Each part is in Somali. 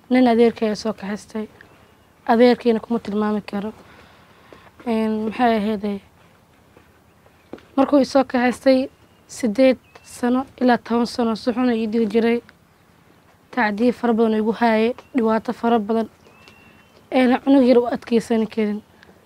nin adeerkay ayaa soo kaxaystay adeerkiina kuma tilmaami karo maxay ahayday markuu isoo kaxaystay sideed sano ilaa toban sano si xuna ii dili jiray tacdiye fara badan oo igu haayay dhibaato fara badan eena cunug yar u adkeysani karin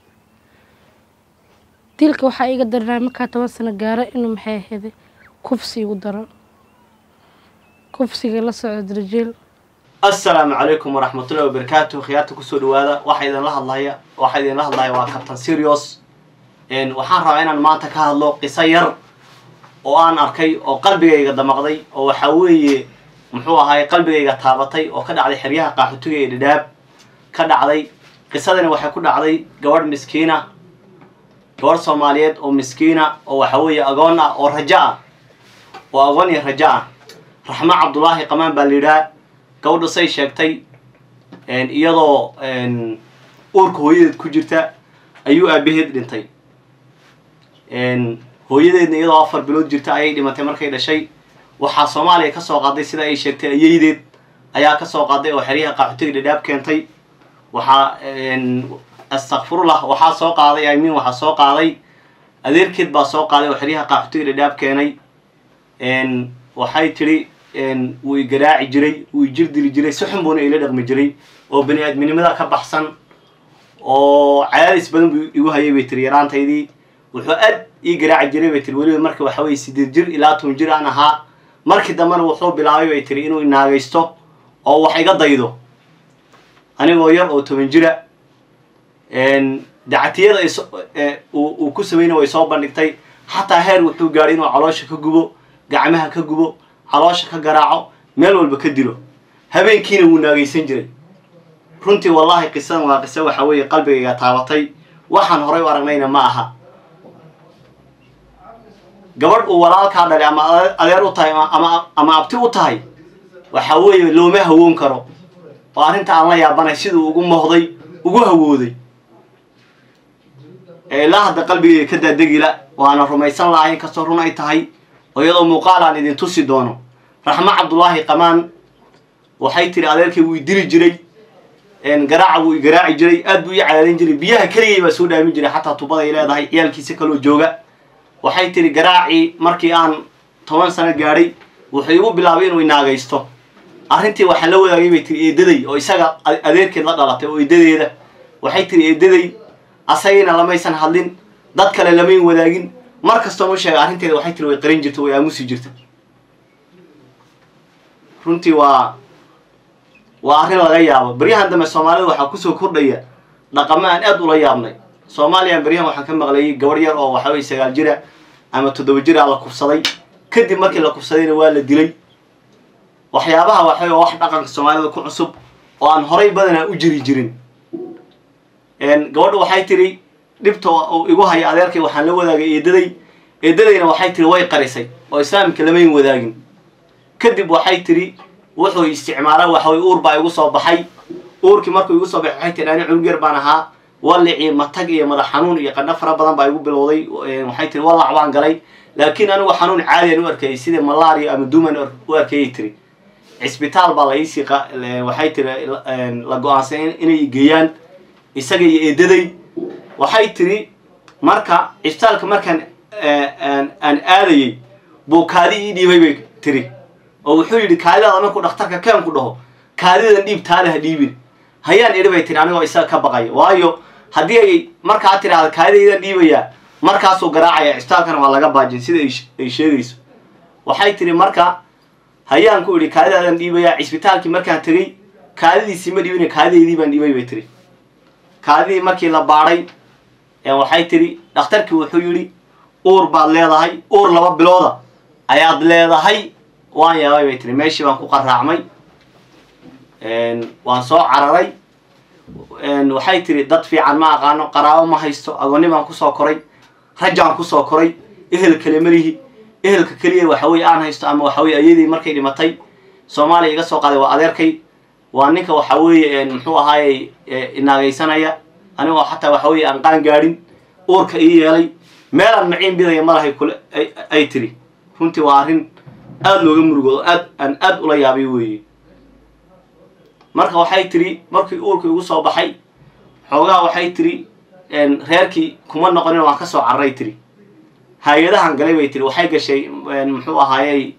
dilka waxaa iiga daranaa markaa toban sano gaaro inuu maxay ahayday kufsi igu daro kufsiga la socdo darjiil assalaamu calaykum waraxmatullahi wabarakaatu khiyaarta kusoo dhawaada waxaa idinla hadlaya waxaa idinla hadlaya waa captain serios waxaan rabaa inaan maanta ka hadlo qiso yar oo aan arkay oo qalbigayga damaqday oo waxaa weeye muxuu ahaay qalbigayga taabatay oo ka dhacday xeryaha qaaxootiga ee dhadhaab ka dhacday qisadani waxay ku dhacday gabadh miskiina gabadh soomaaliyeed oo miskiina oo waxa weeye agoon ah oo rajo ah oo agoon iyo rajo ah raxmo cabdulaahi qamaan baa la yidhaha gabadha say sheegtay iyadoo uurka hooyadeed ku jirta ayuu aabaheed dhintay hooyadeedna iyadoo afar bilood jirta ayay dhimatay markay dhashay waxaa soomaaliya ka soo qaaday sida ay sheegtay ayeydeed ayaa ka soo qaaday oo xeryaha qaaxootiga dhadhaab keentay waxaa astakfirullah waxaa soo qaaday imin waxaa soo qaaday adeerkeed baa soo qaaday oo xeryaha qaaxootiga dhadhaab keenay waxay tidhi wuu i garaaci jiray wuu i jir dili jiray si xun buuna ila dhaqmi jiray oo bani aadminimada ka baxsan oo cadaadis badan buu igu hayay bay tiri yaraantaydii wuxuu aad ii garaaci jiray bay tiri weliba marka waxa weye sideed jir ilaa toban jir aan ahaa markii dambena wuxuu bilaabay bay tiri inuu inaagaysto oo wax iga daydo anigoo yar oo toban jira dacatiyada uu ku sameynay way soo bandhigtay xataa heer wuxuu gaadhay inuu caloosha ka gubo gacmaha ka gubo caloosha ka garaaco meel walba ka dilo habeenkiina wuu naagaysan jiray runtii wallahi qisadan waa qiso waxa weeye qalbigayga taabatay waxaan horay u aragnayna ma aha gabadh uu walaalkaa dhalay ama adeer u tahay ama ama abti u tahay waxa weeye looma hawoon karo oo arrinta aan la yaabanay siduu ugu mohday ugu hawooday ee ilaa hadda qalbigayga ka daadegila waana rumaysan lahay inkastoo run ay tahay oo iyadoo muuqaal aan idin tusi doono raxmo cabdulaahi qamaan waxay tiri adeerkay wuu i dili jiray garaaca wuu i garaaci jiray aad buu ii cadaadin jiray biyaha keligay baa soo dhaamin jiray xataa tubaday leedahay ciyaalkiisa kaloo jooga waxay tiri garaacii markii aan toban sano gaadhay wuxuu igu bilaabay inuu inaagaysto arrintii waxaa la wadaagay bay tiri eedaday oo isaga adeerkeed la dhalatay oo eedadeeda waxay tiri eedaday asagayna lamaysan hadlin dad kale lamayn wadaagin mar kastoo u sheega arrinteeda waxay tiri way qarin jirta way aamusi jirta runtii waa waa arrin laga yaabo beryahan dambe soomaalida waxaa kusoo kordhaya dhaqamo aan aad ula yaabnay soomaaliya beryahan waxaan ka maqlayay gabadh yar oo waxa weye sagaal jira ama toddoba jira la kufsaday kadib markii la kufsadayna waa la dilay waxyaabaha waxawey wax dhaqanka soomaalida ku cusub oo aan horay badanaa u jiri jirin gabadha waxay tiri dhibta uu igu haya adeerkay waxaan la wadaagay eedaday eedadayna waxay tiri way qarisay oo islaamka lamayn wadaagin kadib waxay tiri wuxuu isticmaala waxawey uur baa igu soo baxay uurkii markuu igu soo baxay waxay tiri ani cunug yar baan ahaa wallicii matag iyo madax xanuun iyo qandho fara badan baa igu bilowday waxay tiri wallac baan galay laakiin anigu xanuun caadiyan u arkayay sida malaria ama duman u arkayay tiri cisbitaal baa la iisii waxay tiri la go-aansan inay geeyaan isaga iyo eedaday waxay tiri marka cisbitaalka markaan aan aadayay buu kaadi ii dhiibay bay tiri oo wuxuu yidhi kaadidaada markuu dhakhtarka keen ku dhaho kaadidadan dhiib taale ha dhiibin hayaan idhi bay tiri anigoo isaga ka baqaya waayo haddii ay markaa tiraahda kaadidaydan dhiibayaa markaasuu garaacaya cisbitaalkana waa laga baajin sida ay sheegayso waxay tiri marka hayaan ku idhi kaadidaadan dhiibayaa cisbitaalkii markaan tegey kaadidiisii ma dhiibin kaadidaydii baan dhiibay bay tiri kaadidii markii la baadhay waxay tiri dhakhtarkii wuxuu yidhi uur baad leedahay uur laba bilooda ayaad leedahay waan yaabay bay tiri meeshii baan ku qaraacmay waan soo cararay waxay tiri dad fiican ma aqaano qaraabo ma haysto agoonni baan kusoo koray rajaan kusoo koray ehel kale malihi ehelka keliya waxaweye aan haysto ama waxaweye ayadii markay dhimatay soomaaliya iga soo qaaday waa adeerkay waa ninka waxa weeye muxuu ahaayey inaagaysanaya anigoo xataa waxa weye aan qaan gaadhin uurka ii yeelay meelaan maciin bidaya malahay kule ay tiri runtii waa arrin aada looga murugoodo aad aan aada ula yaabay weeye marka waxay tiri markii uurkii igu soo baxay xoogaha waxay tiri reerkii kuma noqonin waan kasoo carray tiri hay-adahan galay bay tiri waxay gashay muxuu ahaayey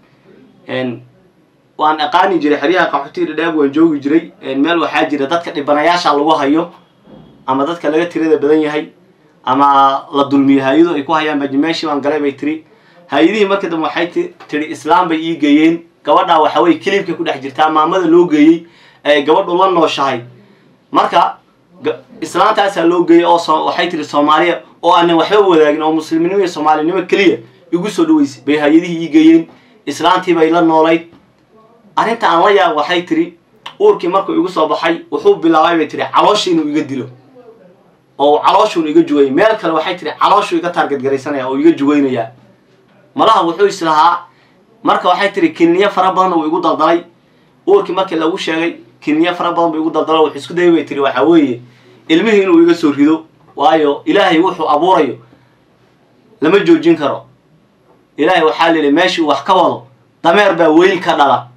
waan aqaani jiray xeryaha qaxootiga dhadhaab waan joogi jiray meel waxaa jira dadka dhibanayaasha lagu hayo ama dadka laga tirada badan yahay ama la dulmiyo hay-adu ay ku hayaan baji meeshii baan galay bay tiri hay-adihii markii dambe waxay tiri islaam bay ii geeyeen gabadhaa waxa weye kilibka ku dhex jirtaa maamada loo geeyey ee gabadhu la nooshahay marka islaantaasaa loo geeyey oo waxay tiri soomaaliya oo aanan waxba wadaagin oo muslimnimo iyo soomaalinimo keliya igu soo dhaweysay bay hay-adihii ii geeyeen islaantii bay la noolayd arrinta aan la yaab waxay tiri uurkii markuu igu soo baxay wuxuu bilaabay bay tiri calooshii inuu iga dilo oo calooshuun iga jugayay meel kale waxay tiri calooshuu iga taargadgaraysanaya oo iga jugaynayaa malaha wuxuu islahaa marka waxay tiri kiniyo fara badan uu igu daldalay uurkii markii lagu sheegay kiniyo fara badan buu igu daldalo wuxuu isku dayay bay tiri waxaa weeye ilmihii inuu iga soo rido waayo ilaahay wuxuu abuurayo lama joojin karo ilaahay waxaa la yidhi meeshii wax ka wado dameer baa weyl ka dhala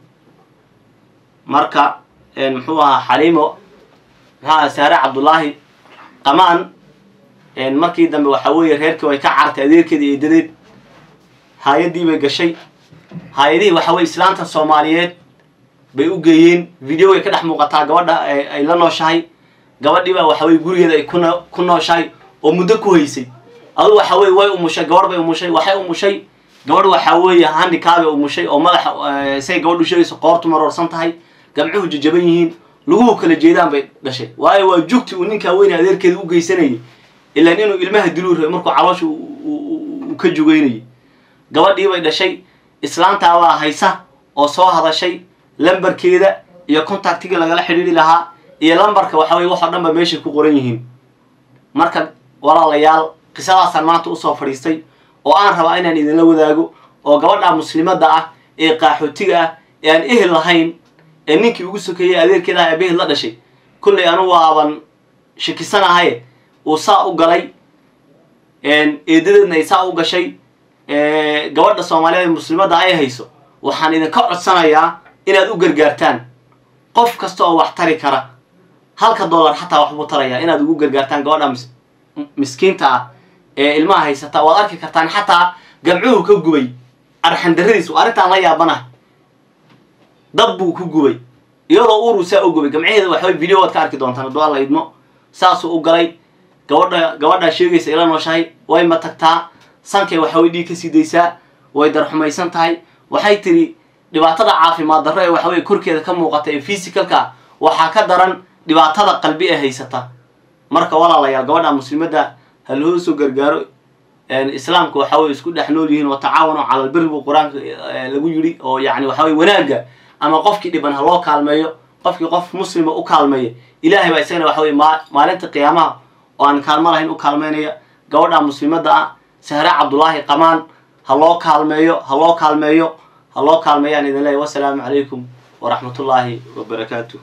marka muxuu ahaa xaliimo muxuu ahaa saare cabdullaahi qamaan markii dambe waxaa weeye reerkii way ka cartay adeerkeeda iyo dadeed hay-addii bay gashay hay-adihii waxa weye islaanta soomaaliyeed bay u geeyeen video way ka dhex muuqataa gabadha ay la nooshahay gabadhii baa waxa weye gurigeeda ay kun ku nooshahay oo muddo ku haysay adu waxa weye way umushay gabarh bay umushay waxay umushay gabadh waxaa weeye handikaabay umushay oo madaxa say gabadhu sheegayso qoortu maroorsan tahay gamcuhu jajaban yihiin laguhu kala jeedaan bay dhashay waayo waa jugti uu ninkaa weyne adeerkeeda u geysanayay ilaan inuu ilmaha diluu rabay markuu caloosha uu ka jugaynayay gabadhii bay dhashay islaantaabaa haysa oo soo hadashay lambarkeeda iyo contactigii lagala xidhiiri lahaa iyo lambarka waxa weye waxoo dhan ba meeshay ku qoran yihiin marka walaalayaal qisadaasaan maanta usoo fadhiistay oo aan rabaa inaan idinla wadaago oo gabadha muslimadda ah ee qaaxootiga ah ee aan ehel lahayn ee ninkii ugu sokeeyey adeerkeeda ah abehel la dhashay kollay anugu aaban shakisanahay uu saa u galay eedadeedna ay saa u gashay gabadha soomaaliyeed ee muslimadda ay hayso waxaan idinka codsanayaa inaad u gargaartaan qof kasta oo wax tari kara halka dollar xataa waxbuu tarayaa inaad ugu gargaartaan gabadha miskiinta ah ee ilmaha haysata waad arki kartaan xataa gamcuhu ka gubay arxandaradiis arrintaan la yaabanaha dab buu ku gubay iyadoo uuruu saa u gubay gamcaheeda waxaway video waad ka arki doontaan hadduu alla idmo saasuu u galay gabadha gabadhaa sheegaysa ila nooshahay way matagtaa sankay waxaway dhiig ka sii daysaa way darxumaysan tahay waxay tiri dhibaatada caafimaad darro ee waxaweye korkeeda ka muuqata ee physicalka waxaa ka daran dhibaatada qalbi ee haysata marka walaalayaal gabadha muslimadda ha loo soo gargaaro islaamka waxa weye isku dhex nool yihiin watacaawanu cala albiri buu qur-aanka lagu yidhi oo yani waxa weye wanaagga ama qofkii dhiban ha loo kaalmeeyo qofkii qof muslima u kaalmeeya ilaahay baa isagana waxa weye maa maalinta qiyaamaha oo aan kaalmo lahayn u kaalmeynaya gabadha muslimadda ah sahre cabdullaahi qamaan ha loo kaalmeeyo ha loo kaalmeeyo ha loo kaalmeeyaan idin leeyahy wasalaamu calaykum waraxmatullaahi wabarakaatu